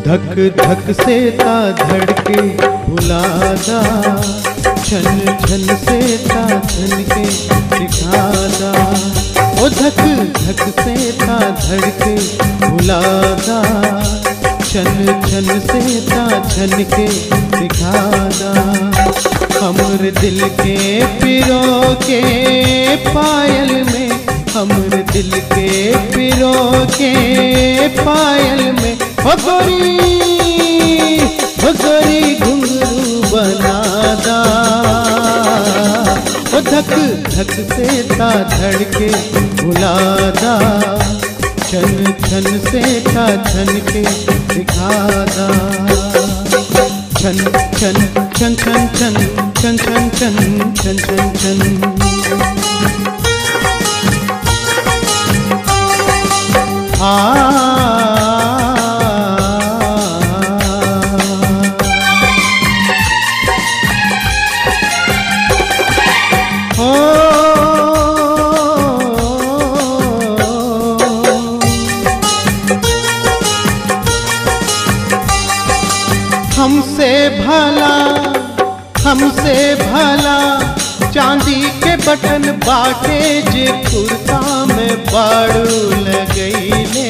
धक धक से ता धड़के भुलादा छन छन से ता छन के सिखादा ओ धक धक से ता धड़के भुलादा छन छन से ता छन के सिखादा हमर दिल के पिरो के पायल में हमर दिल के पिरो के पायल में हो गोरी हो गोरी घुंघरू बनादा ओ धक धक से ता धड़के भुलादा छन छन से ता छन के दिखादा छन छन छन छन छन छन छन छन छन छन छन आ ओ हमसे भला हमसे भला चांदी के बटन बाटे जे कुर्ता में बाड़ू लगैले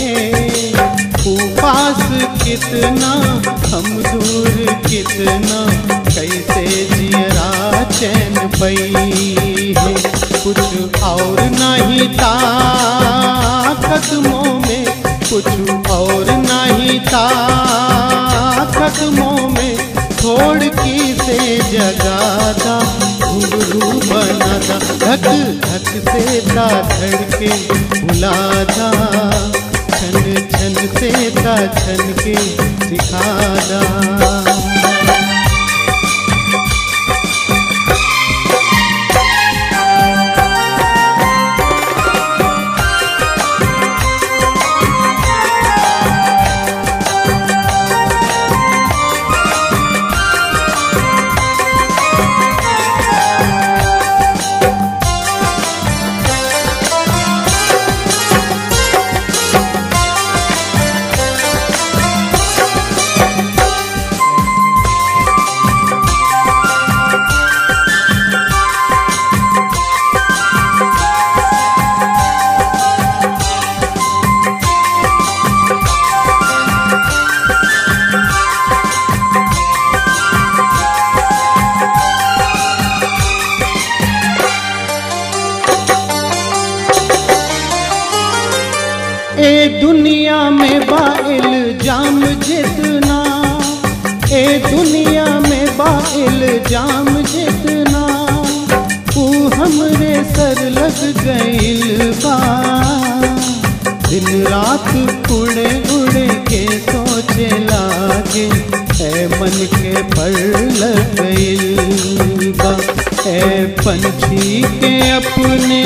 पास कितना हम दूर कितना कैसे जियरा चैन पई है कुछ और नहीं था कदमों में कुछ और नहीं था कदमों में छोड़ की से जगादा घुंघरू बनादा धक धक से ता धड़के बुलादा छन छन से ता छन के सिखादा ए दुनिया में बाइल जाम जितना ए दुनिया में बाइल जाम जितना तू हमरे सर लग गइल बा दिन रात उड़े उड़े के सोचे लागे ए मन के पर लग गइल बा ए पंछी के अपने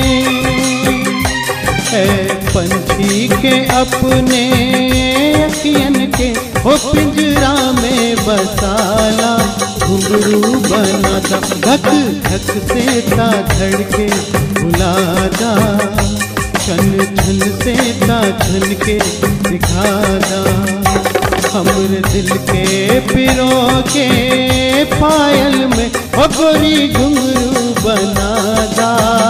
है पंछी के अपने अखियन के हो पिंजरा में बसाला घुंघरू बनाता धक धक से ता धड़के बुलादा छन छन से ता छन के दिखादा हमर दिल के पिरो के पायल में हो गोरी घुंघरू बनादा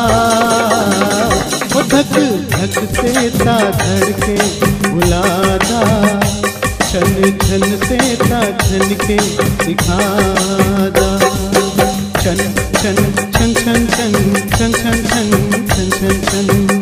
ओ धक धक से ता धड़के बुलादा छन छन से ता छन के दिखादा छन छन छन छन छन छन छन छन छन छन छन